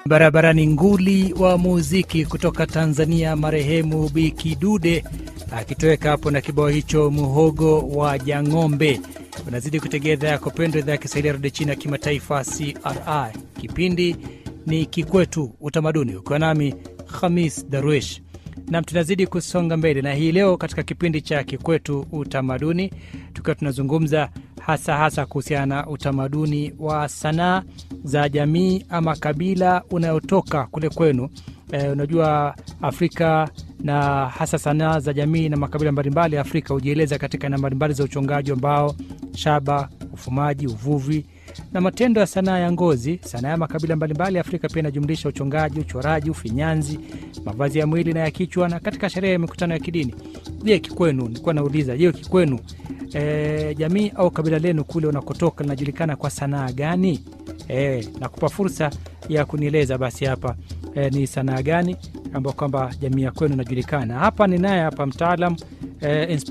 Barabarani nguli wa muziki kutoka Tanzania, marehemu Biki Dude akitoweka hapo na kibao hicho muhogo wa Jang'ombe. Unazidi kutegea idhaa yako pendwa, idhaa ya Kiswahili ya redio China ya kimataifa CRI. Kipindi ni Kikwetu Utamaduni, ukiwa nami Khamis Darwish nam tunazidi kusonga mbele na hii leo katika kipindi cha Kikwetu Utamaduni, tukiwa tunazungumza hasa hasa kuhusiana na utamaduni wa sanaa za jamii ama kabila unayotoka kule kwenu. E, unajua Afrika na hasa sanaa za jamii na makabila mbalimbali ya Afrika hujieleza katika aina mbalimbali za uchongaji wa mbao, shaba, ufumaji, uvuvi na matendo ya sanaa ya ngozi. Sanaa ya makabila mbalimbali ya Afrika pia inajumlisha uchongaji, uchoraji, ufinyanzi, mavazi ya mwili na ya kichwa, na katika sherehe ya mikutano ya kidini. Je, kikwenu, nilikuwa nauliza, je, kikwenu e, jamii au kabila lenu kule unakotoka linajulikana kwa sanaa gani? E, nakupa fursa ya kunieleza basi hapa e, ni sanaa gani ambayo kwamba jamii ya kwenu inajulikana. Hapa ninaye hapa mtaalam e,